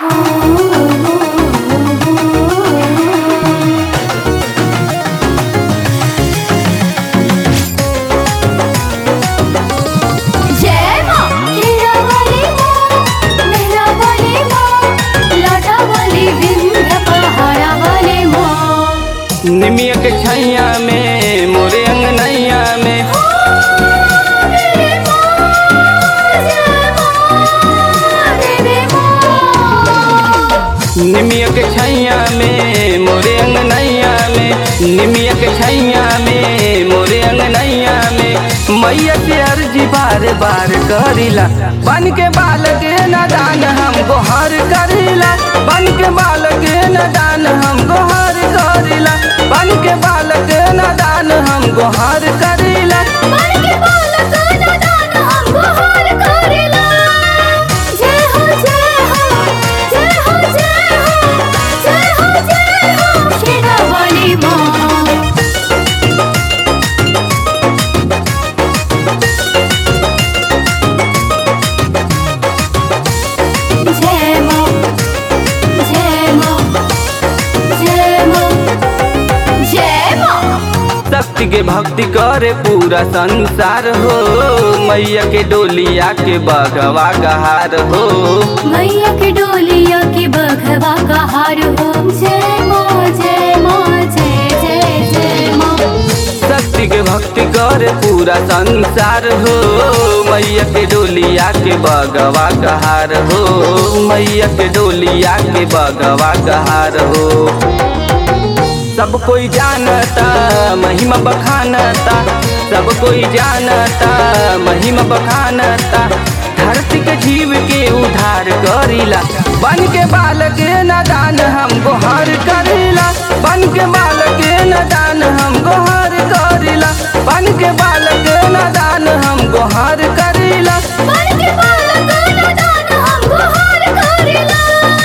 जय माँ हीरा वाली माँ मेहरा वाली माँ लाटा वाली विंध्य पहाड़ा वाली माँ निमिया के छैया में मोरे अंगनैया में मेरे माँ जय माँ मेरे माँ निमिया के छैया में मोरे अंगनैया में निमिया के छैया में मोरे अंगनैया में मैया से अर्जी बार बार करीला बन के बाल के नदान हम गोहर करीला बन के बाल के नदान हम गोहर करीला बन के बाल के नदान हम गोहर करीला मन के बालक नदान हमको हार करेला जय हो जय हो जय हो जय हो जय हो जय हो हीरा वाली माँ जय माँ जय माँ जय माँ जय माँ शक्ति के भक्ति करे पूरा संसार हो मैया के डोलिया के बगवा गहार हो मैया के डोलिया के बघवा का हार हो जय माँ जय माँ जय जय जय माँ शक्ति के भक्ति करे पूरा संसार हो मैया के डोलिया के बगवा गहार हो मैया के डोलिया के बगवा गहार हो सब कोई जानता महिमा बखानता सब कोई जानता महिमा बखानता धरती के जीव के उधार करीला बन के बाल के नदान हम गोहर करीला बन के बाल के नदान हम गोहर करीला बन के बाल के नदान हम गोहर करीला मन के बालक नदान हमको हार करेला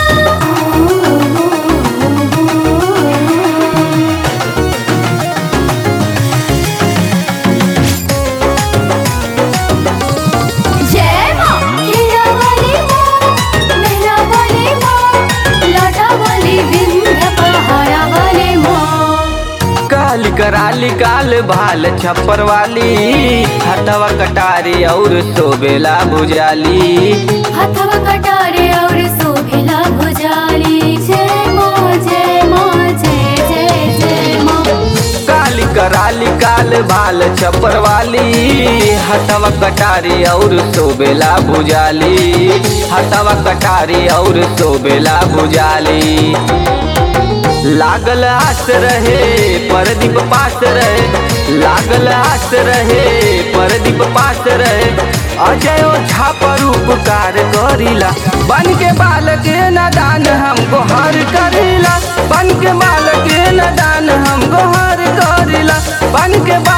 जय माँ हीरा वाली माँ मेहरा वाली माँ लाटा वाली विंध्य पहाड़ा वाली माँ काली कराली काल भाल छप्पर वाली हथवा कटारी और सोबेला भुजाली हथवा कटारे और शोभिला भुजाली जय माँ जय माँ जय जय जय माँ काली कराली काल भाल छप्पर वाली हथवा कटारी और सोबेला भुजाली हथवा कटारी और सोबेला भुजाली लागल आस रहे परदीप पास रहे लागल आस रहे परदीप पास रहे अजय ओझा पर उपकार करीला बन के बाल के नदान हम गोहर करीला बन के बाल के नदान हम गोहर करीला बन के बाल